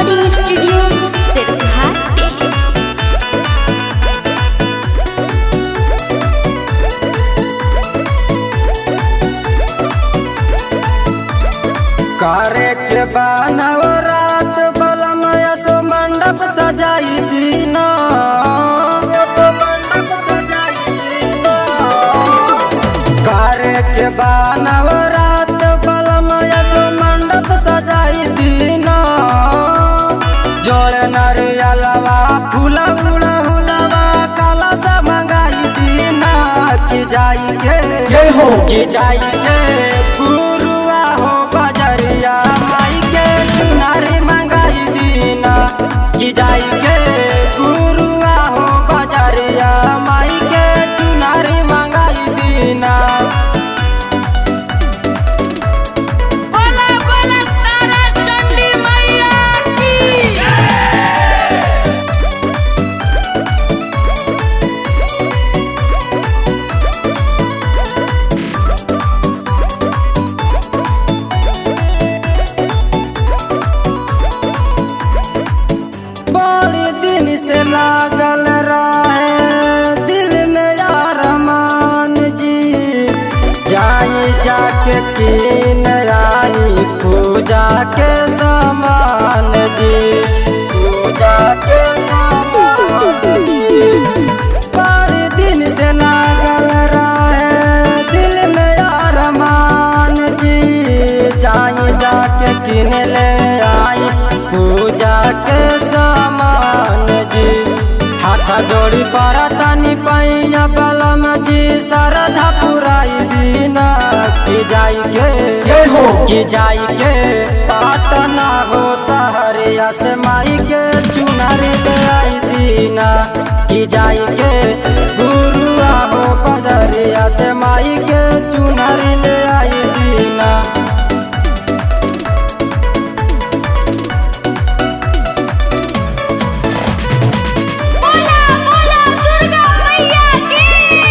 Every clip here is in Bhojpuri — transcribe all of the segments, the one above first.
रिकॉर्डिंग स्टूडियो सिरघाटी करे के बानव रात बलम यसो मंडप सजाई दीना यसो मंडप सजाई दीना करे के बानव रात बलम यसो मंडप सजाई दीना जोड़े नरियलवा फूला उड़ा हुलवा काला सा मंगाई दीना की जाई के की जाई के गुरुआ हो बजरिया माई के चुनारी मंगाई दीना की जाई के गुरुआ हो बजरिया माई के चुनारी मंगाई दीना बोला बोला तारा चंडी मैया की बड़ी दिन से लागल रहे दिल में यार मान जी जाई जाके कीन आई पूजा के सामान जी पूजा के सामान जी बड़ी दिन से लागल रहे दिल में यार मान जी जाई जाके किन ले आई पूजा के सामान जी हाथ जोड़ी परतनी पैया बलम जी सरधा पुराई दीना की जाई के की जाई के पाटना हो सहरिया से माई के चुनरी ले आई दीना की जाई के गुरुआ हो पदरिया से माई के चुनरी ले आई दीना बोला बोला दुर्गा मैया की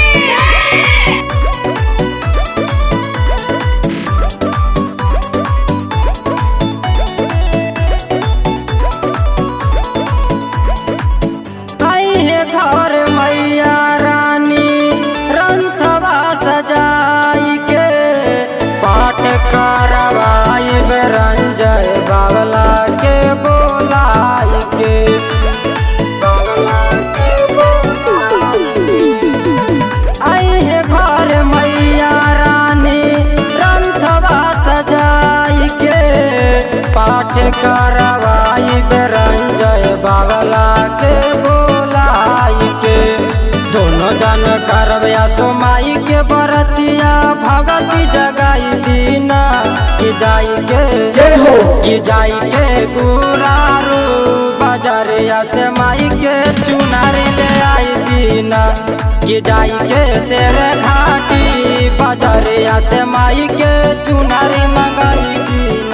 आई है घर मैया रानी रंथवा सजाई के पाठ करवाई रंजय बाबला के बोलाई के बाबला के बोलाई के। आई है घर मैया रानी रंथवा सजाई के पाठ करवाई रंजय बाबला के बोलाई के दोनों जन करबिया सोमाई के बरतिया भगती जगाई दीना की जाई के की जाई के गुरारू बजरिया से माई के चुनारी ले आई दीना की जाई के शेर घाटी बजरिया से माई के चुनारी मंगाई दीना